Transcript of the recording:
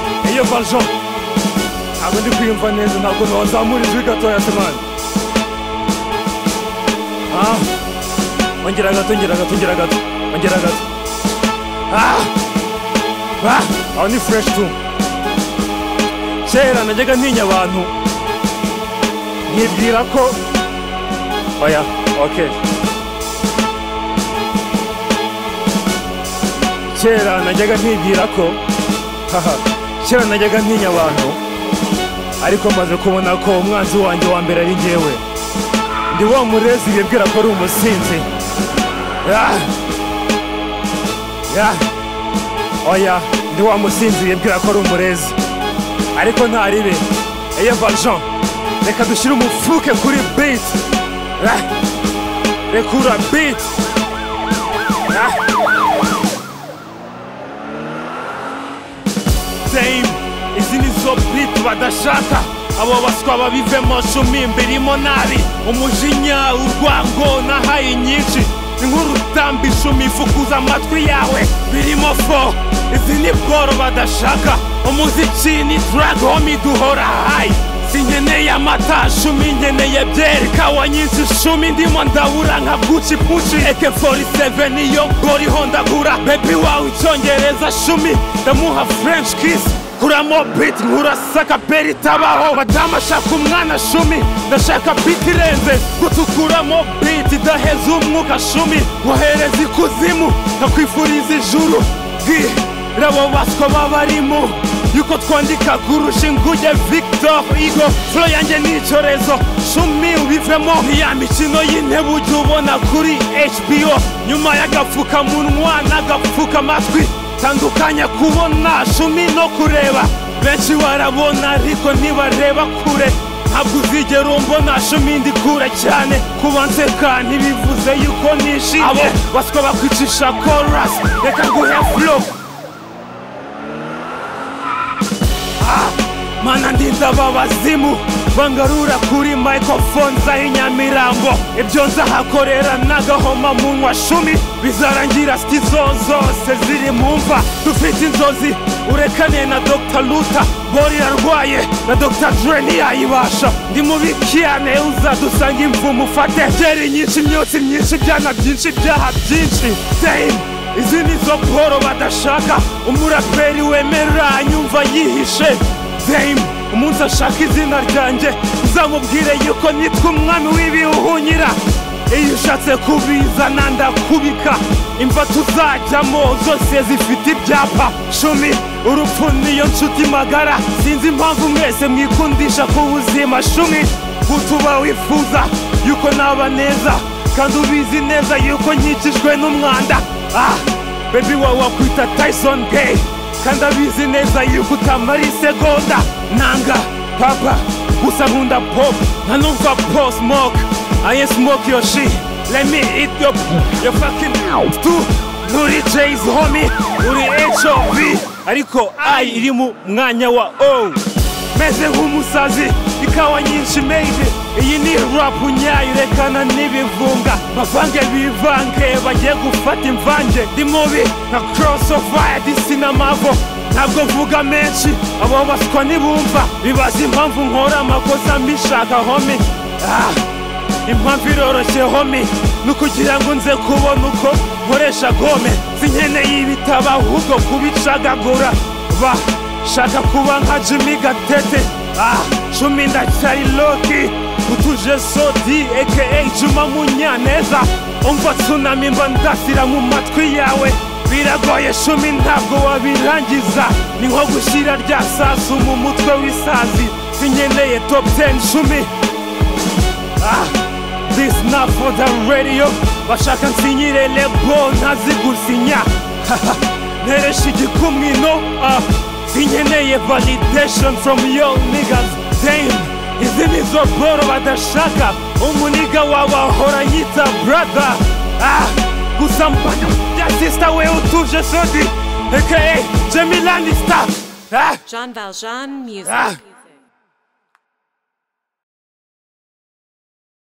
noza ntabwo ndi kwiyumva neza ntabwo nozamura ijwi gatoya se mani Ah, ongera gato ongera gato ongera gato ongera gato Ah, ah, aho ni fureshi tu kera najyaga ntinya abantu nkibwira ko oya okay kera najyaga ntibwira ko haha kera najyaga ntinya abantu ariko maze kubona ko umwanzi wanjye wa mbere ari njyewe ndi wa murezi bibwira ko ari umusinzi Ah! Yeah! oya ndi wa musinzi bibwira ko ari umurezi ariko ntaribe eye valjean reka dushyire umufuke kuri beat Ah! rekura beat Ah! same izi ni zo bit badashaka abo baswa babivemo cumi mbirimo nabi umujinya urwango nahaye nyinshi inkurutamba icumi ifukuza amatwi yawe birimo fo izi ni bworo badashaka umuziki ni drag homi duhora hayi sinkeneye amata cumi nkeneye byeri kawa nyinshi cumi ndimo ndabura nka buci buci eke 47 niyo ngoriho ndagura bebi wawe icyongereza cumi ndamuha french kiss kuramo bit nkurasaka beri itabaho madamu ashaka umwana cumi ndashaka bit irenze gutukuramo bit idaheza umwuka cumi wohereza ikuzimu ndakwifuriza ijuru bwi rabo baswa babarimo yuko twandika kurusha inguge victor igo flo yanjye ni icyorezo cumi ubivemo ya mikino y'intebe ujya ubona kuri hbo nyuma y'agapfukamunwa n'agapfukamatwi tandukanya kubona cumi no kureba benshi barabona ariko ntibareba kure ntabwo uzigera umbona cumi ndi kure cyane kuba nseka ntibivuze yuko nishimye abo baswa bakwicisha chorus reka nguhe flow mana ndinda ababazimu bangarura kuri microphone za inyamirambo ibyo nzahakorera n'agahoma munwa cumi bizarangira sikizo zose ziri mu mva dufite inzozi urekane na dr luta bori arwaye na dr dre ntiyayibasha ndi mubi cyane uzadusanga imvumu ufate byeri nyinshi imyotsi myinshi ibyana byinshi ibyaha byinshi dame izi ni zo poro badashaka umuraperi wemera anyumva yihishe dame umunsi ashaka izina ryanjye uzamubwire yuko nitwa umwami w'ibihunyira iyo ushatse kubizana ndakubika imva tuzajyamo zose zifite ibyapa cumi urupfu niyo nshuti magara sinzi impamvu mwese mwikundisha ku buzima cumi gutuba wifuza yuko naba neza kandi ubizi neza yuko nkikijwe n'umwanda ah bebi wawe wakwita tyson gay kandi abizi neza yuko utamara isegonda nanga papa gusa nkunda pop ntanumva po smoke aye smoke your shit let me eat your your fucking tu nturi jays homie uri hov ariko i iri mu mwanya wa o meze nk'umusazi ikawa nyinshi made iyi ni rapu nyayo rekana n'ibivunga bavange bivange bagiye gufata imvange ndi mubi nka crossover ya disi na mavo ntabwo mvuga menshi abo baswa ntibumva bibaza impamvu nkora amakosa mbishaka homi ah, impamvu iroroshye homi ni ukugira ngo nze kubona uko nkoresha gome sinkeneye ibitabo ahubwo kubicagagura ba shaka kuba nka jimmy gatete ah cumi ndacyari loki utuje sodi aka juma munyaneza umva tsunami mba ndasira mu matwi yawe biragoye cumi ntabwo wabirangiza ni nko gushyira rya sasu mu mutwe w'isazi sinkeneye top 10 cumi ah this not for the radio bashaka nsinyire lebo ntazigusinya nteresha igikumwino ah sinkeneye validation from your niggas damn izi ni zo boro badashaka umuniga wawe ahora nyita brother ah gusa mbana ya sista we utuje sodi aka jemilani star ah Jean Valjean Music. ah